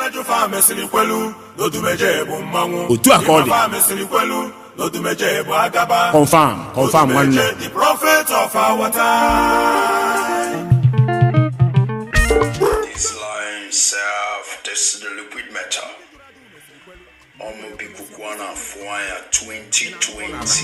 Jụfa mesịrị kwelu n'odumeje bụ mmanwụ Otu a ka ọ dị. Imafa mesịrị kwelu n'odumeje bụ agaba Confirm, confirm, nwanne. Odumeje, the prophet of our time This line serve this is the liquid metal. Ọmọ bí kúkú ọ̀nà fún àyà twenty twenty.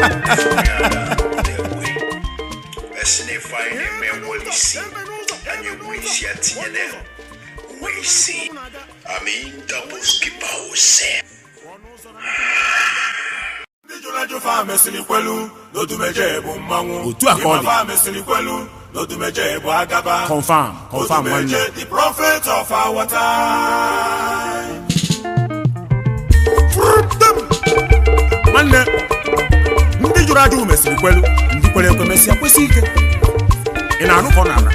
Ẹ̀sìn ìfà yìí ni mẹ́wọ́lì sí. Ẹ̀yẹ wúri sí àtìyẹ dẹ̀. Wíì sí. Àmì double skipper ò sẹ́. ndị jụrụ Jụfa mesịrị kwelu n'odumeje bụ mmanwụ Otu a ka ọ dị. Imafa mesịrị kwelu n'odumeje bụ agaba Confirm, confirm, nwanne. Odumeje, the prophet of our time nwanne ndị jụrụ ajụ mesịrị kwelu ndị kwere ekwe mesịa kwesị ike ị na-anụ ka ọ na-ala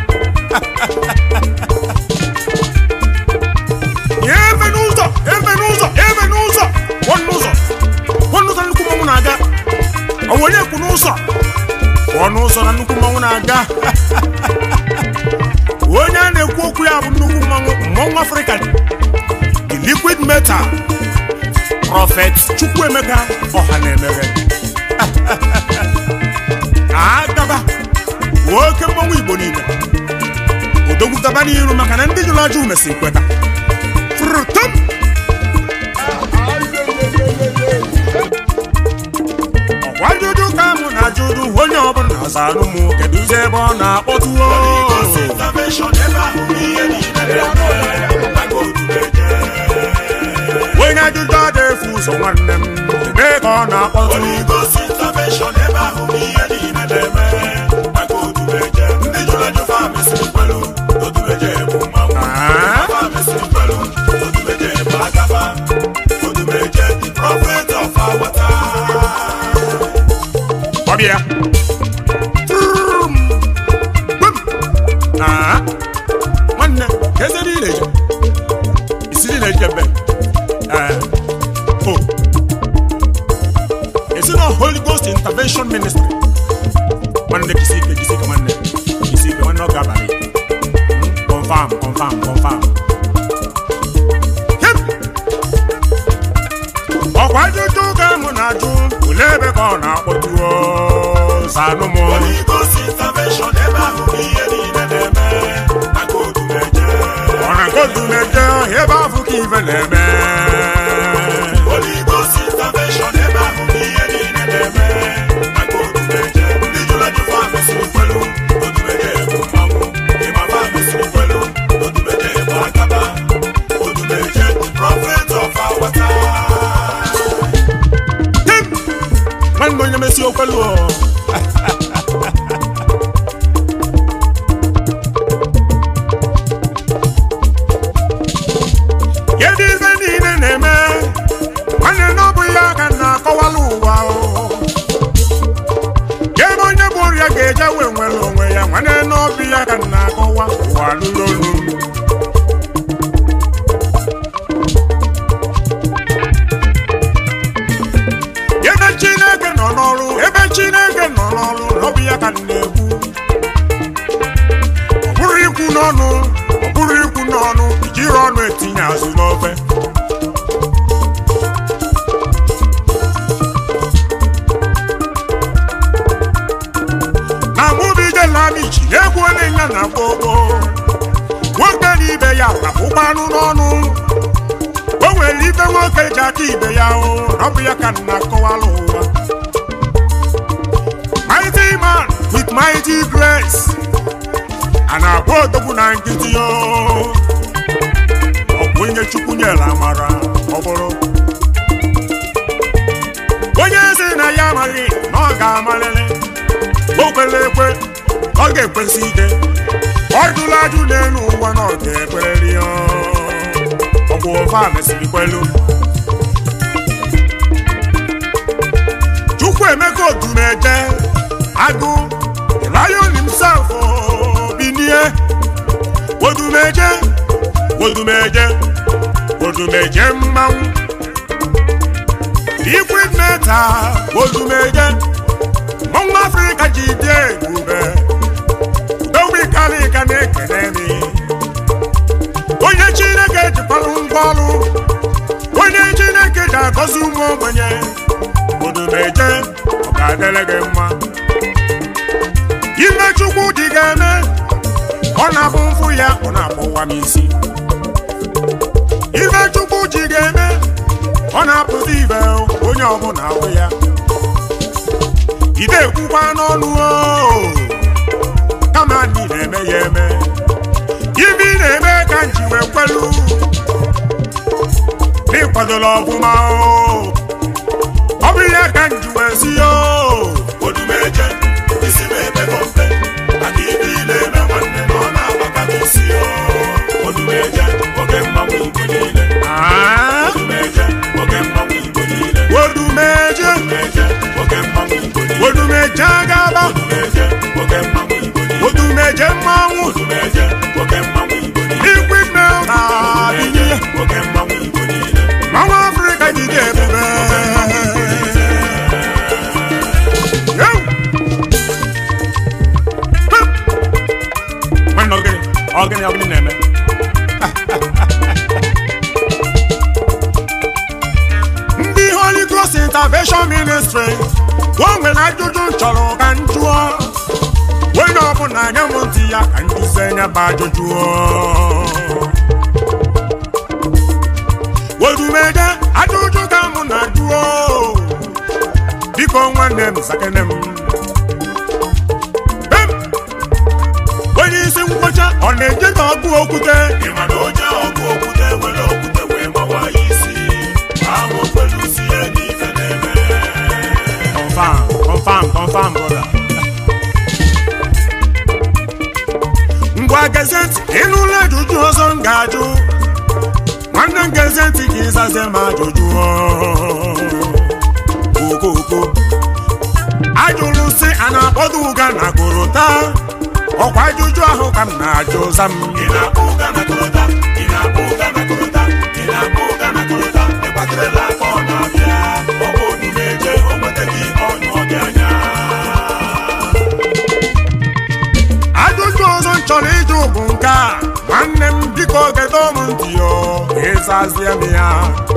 ebe n'ụzọ ebe n'ụzọ ebe n'ụzọ pụọ n'ụzọ pụọ n'ụzọ nnukwu mmanwụ na-aga ọ bụ onye kwu n'ụzọ pụọ n'ụzọ na nnukwu mmanwụ na-aga onye a na-ekwu okwu ya bụ nnukwu mmanwụ mmanwụ afrịka the liquid metal prọfet chukwuemeka ọha na-emeghe agaba oke mmanwụ igbo niile odogwu gaba n'iru maka na ndị jụrụ ajụ mesịrị kweta frutum ọkwa ajụjụ ka mụ na ajụjụ onye ọbụla na-azanụ mụ kedụzi ebe ọ na-akpọtuo Gosi intervention ebe ahụ ihe niile na-eme maka odumeje onye ajụjụ ada efu ụzọ nwanne m ebe ka ọ na-akpọtu Holy Ghost intervention ebe ahụ ihe niile na-eme maka odumeje ndị jụrụ Jụfa mesịrị kwelu odumeje bụ mmanwụ Ah. Imafa mesịrị kwelu odumeje bụ agaba odumeje the prophet of our time ọbịa Trum. Gbam. Ah. nwanne ka eze niile eje isi niile eje mbe Eh. o esi na holy ghost intervention ministry nwanne kisi ike kisi ike nwanne kisi ike nwanne ọ ga-abalị Hmm, confirm confirm confirm Hip. ọkwa ajụjụ ka mụ na-ajụ olee ebe ka ọ na-akpọtuo zanụ m Holy Ghost intervention ebe ahụ ihe niile na-eme maka odumeje ọ na-agodu na-eje ebe afụ ka ife na-eme Holy Ghost intervention ebe ahụ ihe niile na-eme maka odumeje ndị jụrụ Jụfa mesịrị kwelu odumeje bụ mmanwụ Imafa mesịrị kwelu odumeje bụ agaba odumeje the prophet of our time Tim! nwanne onye mesi okwelu o. kedu ife niile na-eme nwanne na ọ bụ ya ka m na-akọwala ụwa o. ebe onye bụ ọrịa ga-eje wee nwere onwe ya nwanne na ọ bụ ya ka m na-akọwa ụwa lụrụ olu ebe chineke nọ n'ọrụ ebe chineke nọ n'ọrụ ọ bụ ya ka m na-ekwu ọ bụrụ ikwu n'ọnụ ọ bụrụ ikwu n'ọnụ ijiri ọnụ etinye azụ n'ofe na mụbijelamichi na-egwu onye ya na gbogbo nwoke na ibe ya rapụkwa anụ n'ọnụ o nwere ife nwoke ji aka ibe ya o ọ bụ ya ka m na-akọwala ụwa mighty man with mighty grace a na-agba odogwu na nkịtị o ọ bụ onye chukwu nyere amara ọ bụrụ onye si na ya amaghị na ọ ga-amalịrị o kwere ekwe ọ ga-ekwesị ike ọ jụrụ ajụ n'elu ụwa na ọ ga-ekwereri ya ọgwụ ofe a mesịrị kwelu chukwu emeka odumeje agụ the lion himself o, binie odumeje odumeje odumeje mmanwụ liquid metal odumeje mmanwụ afrịka ji dị ebube udowikalika na-ekene mi onye chineke jikwara ngwa nwa ogbenye odumeje ọ ga-adịrị gị mma ime chukwu dị ga-eme ọ na-abụ mfụ ya ọ na-akpọwa m isi ife chukwu ji ga-eme ọ na-apụta ibe onye ọbụla ahụ ya ide ekwukwa n'ọnụ o kama ndị na-eme ya eme ife ị na-eme ka nji wee kwelu n'ịkwadola ọfụma o ọ bụ ihe ka nji wee si o odumeje isi m emego mpe maka ibe ị na-eme nwanne na ọ na-agbaka m isi o odumeje oge mmanwụ igbo niile Ah, odumeje oge mmanwụ igbo niile odumeje odumeje oge mmanwụ igbo niile odumeje agaba odumeje oge mmanwụ igbo niile odumeje mmanwụ odumeje oge mmanwụ igbo niile liquid milk adịghị oge mmanwụ igbo niile mmanwụ afrịka jide ebube Yo! Hup! nwanne ọgịnị ọgịnị ọgịnị na-eme ndị Holy Cross Intervention Ministry o nwere ajụjụ m chọrọ ka m jụọ onye ọbụla nye m ntị ya ka m jụzie nye bụ ajụjụ odumeje ajụjụ ka mụ na-ajụọ biko nwanne m zakene m Em! onye isi nkwụcha ọ na-eje ka ọgụ okwute ị ma na onye ọgụ okwute were okwute wee mawa ya isi ahụ okwelu si ya n'ife na-eme confam confam confam brother ngwa gezeti ịnụla ajụjụ ọzọ m ga-ajụ nwanne m gezeti ka ịzazie m ajụjụ okoko ajụrụ si a na-akpọdo ụga na gorota ọkwa ajụjụ ahụ ka m na-ajụ za m ị na-akpọ ụga na korota ị na-akpọ ụga na korota ị na-akpọ ụga na korota ịgbakerela aka ọ na-abịa ọ bụ odumeje o nweta gị ọnyụ ọ dị anya ajụjụ ọzọ m chọrọ ịjụ bụ nke a nwanne m biko gedo m ntị yo ịzazie m ya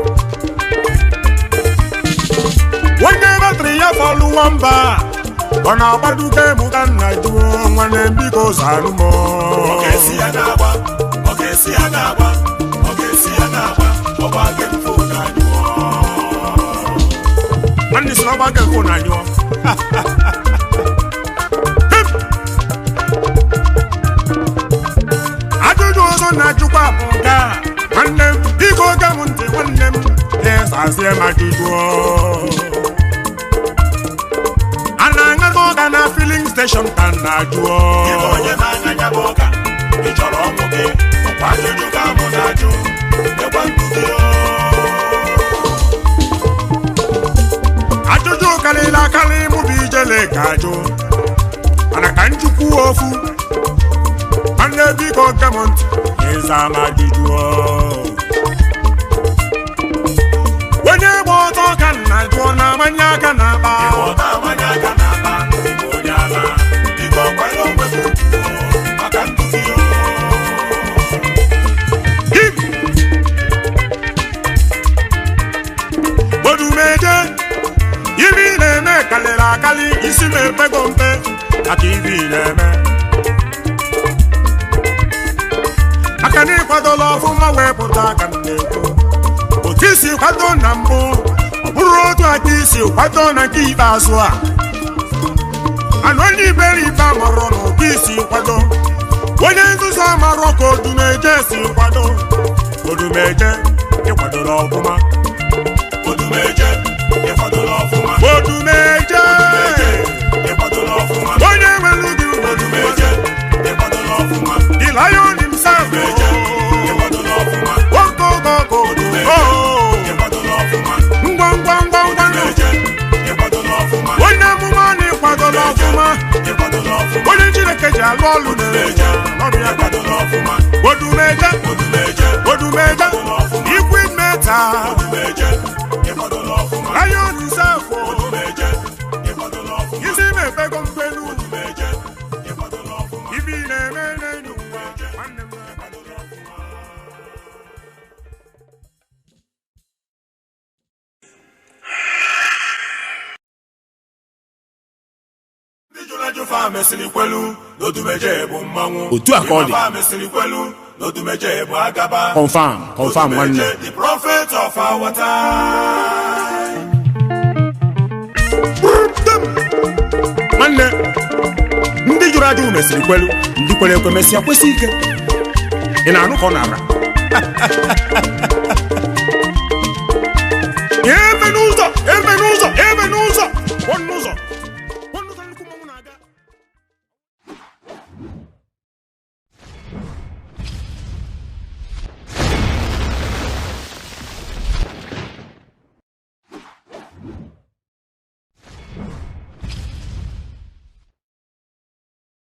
onye batrị ya fọlụwo mba ọ na-agbaduga emu ka nna jụọ nwanne m biko zanụ m ọ ga-esi ya na-agba ọ ga-esi ya na-agba ọ ga-esi ya na-agba ọ bụ aga mfe ụga anyụọ nwanne si n'ọgba nke mfo na nyụọ ajụjụ ọzọ na-ajụkwa bụ nke a nwanne m biko ge m ntị nwanne m ịzazie m ajụjụ a na-aṅata ọga na filin steshọn ka m na-ajụọ Ịbụ onye na-anya ya bụ ọka ị chọrọ ọnwụ gị ọkwa ajụjụ ka mụ na-ajụ ekwe ndụ gị ajụjụ karịrị akarị mụ bụ ijele ka ajụ mana ka njikwu ofu nwanne biko ge m ntị ịza m ajụjụ onye gba ọtọ ka m na-ajụọ na-amanye aka na akpa ọta amanya aka na-akpa ịbụ onye ala biko kwanye onwe gị ugwu maka ndụ gị odumeje ibe ị na-eme karịrị akarị isi m epego mpe maka ibe ị na-eme aka na ịkwadola ọfụma wee pụta aka m na-ekwu otu isi kwado na mbụ ọ bụrụ otu aka isi kwado na nke ikpeazụ a anụ onye iberibe amarọ na otu isi kwado onye nzuzu amarọ ka odumeje si kwado odumeje ịkwadola ọfụma odumeje ịkwadola ọfụma odumeje ịkwadola ọfụma onye nwere gị odumeje ịkwadola ọfụma the lion himself odumeje ịkwadola ọfụma okokoko ịkwadola ọfụma ngwa ngwa ngwa ngwa odumeje ịkwadola ọfụma onye amụma na ịkwadola ọfụma ịkwadola ọfụma onye chineke ji alụ ọlụ odumeje n'ọbịa ịkwadola ọfụma odumeje odumeje odumeje liquid metal odumeje ịkwadola ọfụma lion himself odumeje ịkwadola ọfụma isi na-efego mgbelu odumeje ịkwadola ọfụma ibi na-eme n'elu ụwa nwanne m fa mesịrị kwelu n'odumeje bụ mmanwụ Otu a ka ọ dị. Ịma fa mesịrị kwelu n'odumeje bụ agaba confam confam nwanne Odumeje, the prophet of our time nwanne ndị jụrụ ajụ mesịrị kwelu ndị kwere ekwe mesịa kwesị ike ị na-anụ ka ọ na-ara